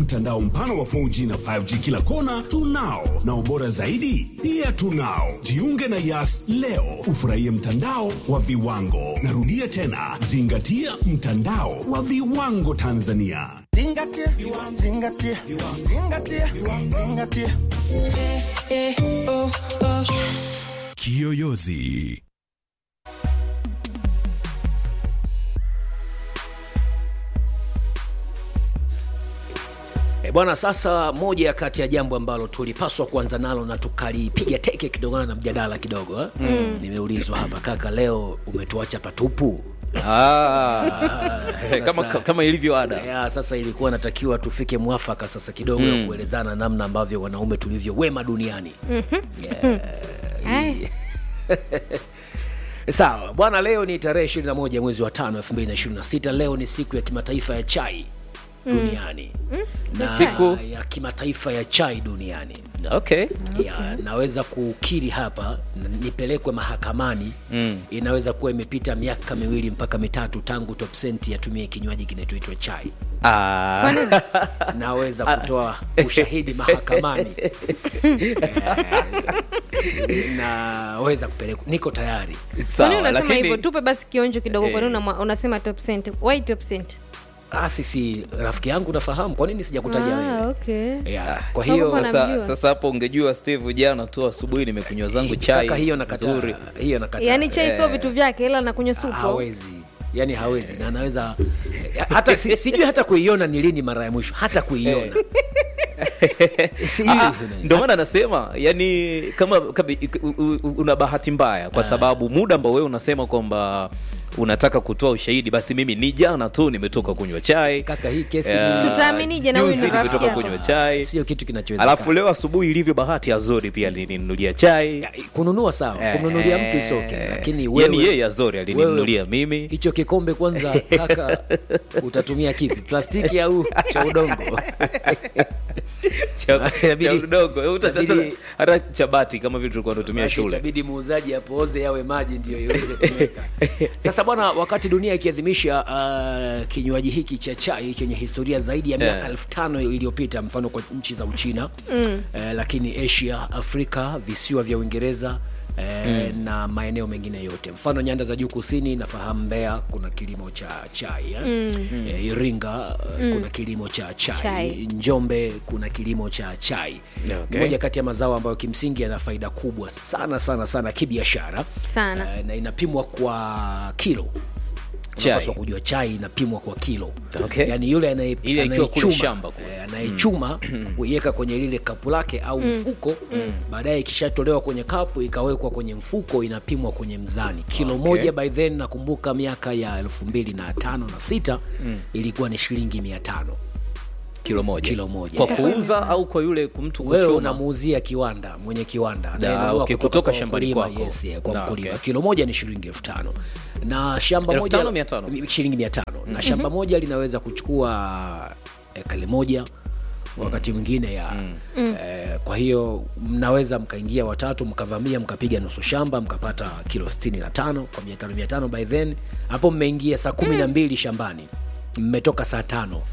mtandao mpana wa 4G na 5G kila kona tunao, na ubora zaidi pia tunao. Jiunge na Yas leo ufurahie mtandao wa viwango. Narudia tena, zingatia mtandao wa viwango Tanzania. Zingatia, zingatia, zingatia, zingatia. Kiyoyozi. E bwana, sasa moja kati ya jambo ambalo tulipaswa kuanza nalo na tukalipiga teke kidogana na mjadala kidogo eh? mm. Nimeulizwa hapa kaka, leo umetuacha patupu. Ah, sasa- kama, kama ilivyo ada Ya, sasa ilikuwa natakiwa tufike mwafaka sasa kidogo ya kuelezana namna ambavyo wanaume tulivyo wema duniani. Ai, Sawa bwana, leo ni tarehe 21 mwezi wa tano 2026. Leo ni siku ya kimataifa ya chai duniani na Siku- ya kimataifa ya chai duniani. okay. ya naweza kukiri hapa n- nipelekwe mahakamani mm. inaweza kuwa imepita miaka miwili mpaka mitatu tangu top Cent yatumie kinywaji kinachoitwa chai Ah, naweza kutoa ushahidi mahakamani Eh, naweza kupelekwa niko tayari kwa nini sawa, unasema hivyo? lakini Tupe basi kionjo kidogo. Kwa nini unamwa- unasema top cent? Why top cent? Ah, sisi rafiki yangu nafahamu kwa nini sijakutaja Ah, wewe okay. yeah. kwa Sababu hiyo pana- sasa, namjua. sasa hapo ungejua Steve, jana tu asubuhi nimekunywa zangu chai kaka hiyo nakataa nzuri. hiyo nakataa Yaani chai sio vitu vyake, ila nakunywa supu. hawezi yani hawezi na anaweza hata si- sijui hata kuiona ni lini mara ya mwisho hata kuiona Sijui. Ah, ndio maana nasema yani kama, kama u- u- una bahati mbaya kwa sababu muda ambao wewe unasema kwamba unataka kutoa ushahidi basi mimi ni jana tu nimetoka kunywa chai kaka hii kesi Eh, ni- Tutaaminije na huyu juzi ni rafiki nimetoka yako? kunywa chai sio kitu kinachowezekana alafu leo asubuhi ilivyo bahati azori pia alininunulia chai Ya, kununua sawa Eh, kumnunulia mtu is okay lakini yani wewe yeye azori alininunulia wewe- mimi hicho kikombe kwanza kaka utatumia kipi plastiki au cha udongo cha Inabidi- cha udongo Eh, uta- inabidi- hata cha bati kama vile tulikuwa tunatumia Basi shule itabidi muuzaji apooze yawe maji ndio iweze kuweka sasa bwana wakati dunia ikiadhimisha uh, kinywaji hiki cha chai chenye historia zaidi ya miaka Yeah. elfu tano iliyopita mfano kwa nchi za uchina mm. uh, lakini asia afrika visiwa vya uingereza Eh, na maeneo mengine yote mfano nyanda za juu kusini nafahamu mbea kuna kilimo cha chai eh? mm. eh, iringa mm. kuna kilimo cha chai. Chai. njombe kuna kilimo cha chai Okay. moja kati ya mazao ambayo kimsingi yana faida kubwa sana sana sana kibiashara Sana. Eh, na inapimwa kwa kilo Chai. Unapaswa kujua chai inapimwa kwa kilo Okay. yaani yule anaye- Ile ikiwa kule anayechuma, shamba kule. eh, anayechuma kuiweka kwenye lile kapu lake au mfuko baadaye ikishatolewa kwenye kapu ikawekwa kwenye mfuko inapimwa kwenye mzani kilo Okay. moja by then nakumbuka miaka ya elfu mbili na tano na sita ilikuwa ni shilingi mia tano kilo moja Kilo moja. kwa kuuza au kwa yule mtu wewe kuchuma unamuuzia kiwanda mwenye kiwanda Da, anayenunua okay, kutoka kutoka kwa shambani mkulima, kwako. yes, yeah, kwa Da, mkulima okay. kilo moja ni shilingi elfu tano na shamba Elfu moja tano, mia tano? mi- shilingi mia tano na shamba moja linaweza kuchukua ekali moja wakati mwingine ya eh, kwa hiyo mnaweza mkaingia watatu mkavamia mkapiga nusu shamba mkapata kilo 65 kwa mia tano mia tano by then hapo mmeingia saa kumi na mbili shambani mmetoka saa tano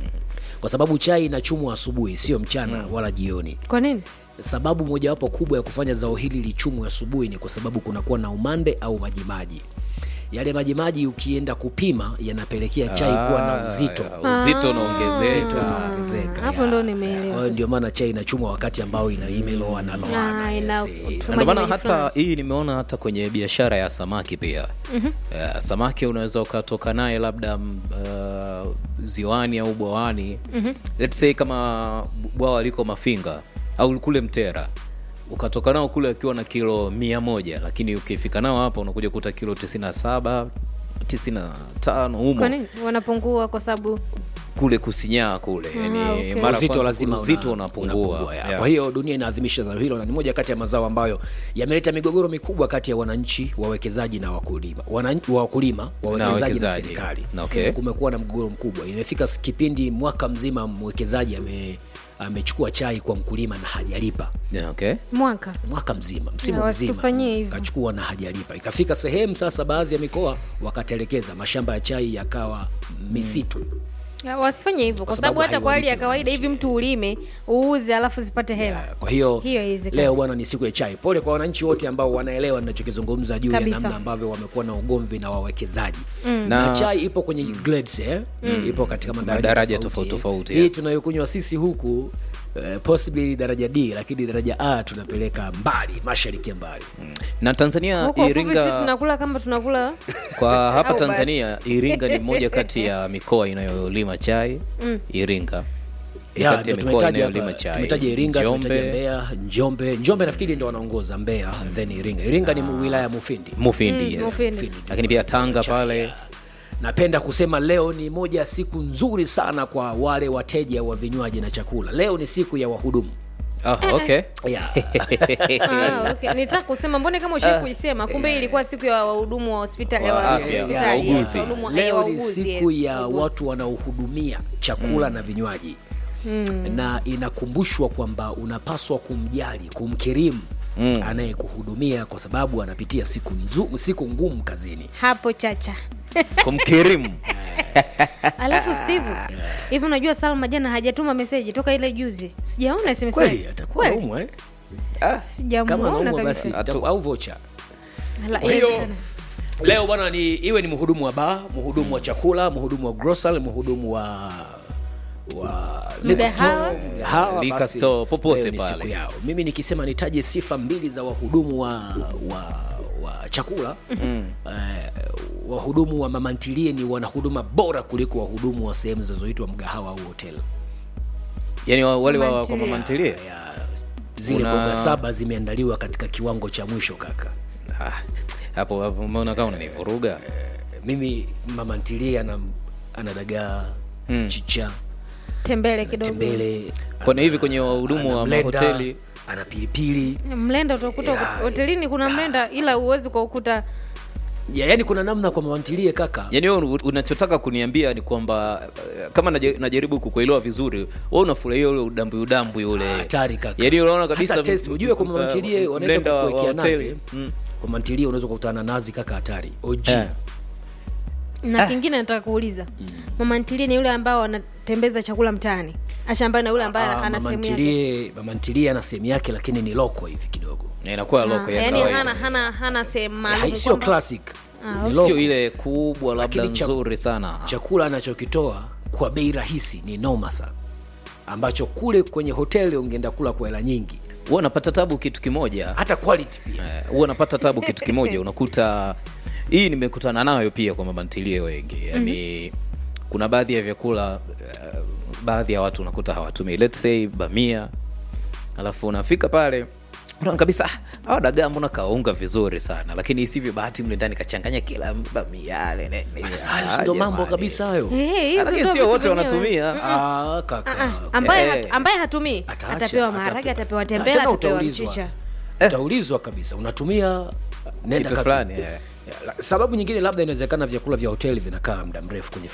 kwa sababu chai inachumwa asubuhi sio mchana wala jioni Kwa nini? sababu mojawapo kubwa ya kufanya zao hili lichumwe asubuhi ni kwa sababu kunakuwa na umande au majimaji yale majimaji ukienda kupima yanapelekea chai kuwa na uzito Ah, uzito Uzito unaongezeka unaongezeka, hapo ya. ndo nimeelewa Kwa hiyo sasa. ndio maana chai inachumwa wakati ambao ina imeloa na loana Ah, yes, ina- eh. tuma- ndio maana Majimaji hata fulani. hii nimeona hata kwenye biashara ya samaki pia Eh, samaki unaweza ukatoka naye labda mm, uh, ziwani au bwawani let's say kama bwawa liko mafinga au kule mtera ukatoka nao kule akiwa na kilo mia moja lakini ukifika nao hapa unakuja kuta kilo tisini na saba tisini na tano Kwa humo nini wanapungua? Kwa sababu kule kusinyaa kule yani okay. mara uzito kwanza lazima uzito una- unapungua ya. Yeah. kwa hiyo dunia inaadhimisha zao hilo na ni moja kati ya mazao ambayo yameleta migogoro mikubwa kati ya wananchi wawekezaji na wakulima Wananchi- wakulima wawekezaji na, wawekezaji. serikali Na okay. kumekuwa na mgogoro mkubwa imefika s- kipindi mwaka mzima mwekezaji ame amechukua chai kwa mkulima na hajalipa Yeah, okay. mwaka mwaka mzima Na msimu mzima wasitufanyie hivyo. kachukua na hajalipa ikafika sehemu sasa baadhi ya mikoa wakatelekeza mashamba ya chai yakawa misitu Ya, wasifanye hivyo kwa sababu sababu hata kwa hali ya haiwalipi kawaida hivi mtu ulime uuze alafu zipate hela kwa hiyo, Hiyo haiwezekani. leo bwana ni siku ya chai pole kwa wananchi wote ambao wanaelewa ninachokizungumza juu ya Kabisa. namna ambavyo wamekuwa na ugomvi na wawekezaji Na- na, chai ipo kwenye grades eh? ipo katika madaraja, Madaraja tofauti, tofauti tofauti, hii yes. tunayokunywa sisi huku eh, possibly ni daraja d lakini daraja a tunapeleka mbali mashariki ya mbali na tanzania huko ufupi si iringa tunakula kama tunakula kwa hapa Au basi. tanzania iringa ni moja kati ya mikoa inayolima chai iringa Ni Ya, kati ya ndo mikoa tumetaja inayolima hapa, chai tumetaja Iringa, tumetaja Njombe, Mbeya, Njombe. Njombe nafikiri ndo wanaongoza Mbeya, then Iringa. Iringa ni wilaya ya Mufindi. mufindi Mm, yes. Mufindi. lakini pia tanga pale Napenda kusema leo ni moja ya siku nzuri sana kwa wale wateja wa vinywaji na chakula. Leo ni siku ya wahudumu. oh, okay Yeah. Ah, okay. nitaka kusema mbone kama ushai kuisema kumbe hii ilikuwa siku ya wahudumu wa hospitali Wa wa afya, hospitali, wauguzi. yes, wahudumu- eh, leo ni wauguzi, siku yes, ya wauguzi. watu wanaohudumia chakula na vinywaji na inakumbushwa kwamba unapaswa kumjali kumkirimu anayekuhudumia kwa sababu anapitia siku, nzu, siku ngumu kazini hapo chacha kumkirimu alafu steve hivi unajua salma jana hajatuma meseji toka ile juzi sijaona SMS kweli yake. atakuwa Kweli? naumwa eh? kama sijamuona anaumwa basi kabisa itakuwa- au vocha Ala, Kwa hiyo inawezekana. leo bwana ni iwe ni mhudumu wa baa mhudumu wa chakula mhudumu wa grocery mhudumu wa wa liquor Mgahawa. store, mgahawa, Liquor basi store, popote leo ni pale. siku yao mimi nikisema nitaje sifa mbili za wahudumu wa wa, wa chakula eh, wahudumu wa mamantilie ni wanahuduma bora kuliko wahudumu wa sehemu zinazoitwa mgahawa au hotel yani wa- wale wa kwa Mamantilie. mamantilie ya, zile Una- mboga saba zimeandaliwa katika kiwango cha mwisho kaka Ah, hapo hapo umeona kama unanivuruga mimi mama ntilie ana, ana dagaa Mm. chicha tembele kidogo tembele Kwani hivi kwenye wahudumu ana wa mlenda, mahoteli? ana pilipili mlenda utakuta Ya, hotelini kuna mlenda ila uwezi ukaukuta ya, yani kuna namna kwa mama ntilie kaka yani wewe un- unachotaka kuniambia ni kwamba eh, kama naja- najaribu kukuelewa vizuri wewe unafurahia ule udambwi udambwi ule hatari kaka yani unaona kabisa Hata test, ujue kwa mama uh, ntilie wanaweza mlenda wa- wa kukuwekea nazi hoteli. Mm. kwa mama ntilie unaweza kukutana na nazi kaka hatari OG Eh. na kingine nataka kuuliza mama ntilie ni yule ambao anatembeza chakula mtaani ashambani na yule ambaye Ah, ana mama sehemu yake ntilie mama ntilie ana sehemu yake lakini ni loko hivi kidogo Na inakuwa loko ya yani kawaida. hana hana hana sehemu Hai- maalum sio kwamba- classic Ah, Ni sio loko. ile kubwa labda Lakini cha- nzuri sana chakula anachokitoa kwa bei rahisi ni noma sana ambacho kule kwenye hoteli ungeenda kula kwa hela nyingi huwa napata tabu kitu kimoja hata quality pia Eh, huwa napata tabu kitu kimoja unakuta hii nimekutana nayo pia kwa mamantilie wengi yani kuna baadhi ya vyakula eh, baadhi ya watu unakuta hawatumii let's say bamia alafu unafika pale unaona kabisa "Ah, hawa dagaa mbona kaunga vizuri sana lakini isivyo bahati mle ndani kachanganya kila bamia yale ne- ne- Sasa ah, hayo ndo mambo jamani. kabisa hayo Eh, hizo lakini ndo sio vitu wote vyenyewe. wanatumia Ah, kaka Ah, ambaye, Eh. hat, ambaye hatumii Ataacha, atapewa atape- maharage atapewa Ah, tembele tena atapewa utaulizwa. mchicha utaulizwa kabisa unatumia nenda Kitu kaka. fulani, eh. Ya, la- sababu nyingine labda inawezekana vyakula vya hoteli vinakaa muda mrefu kwenye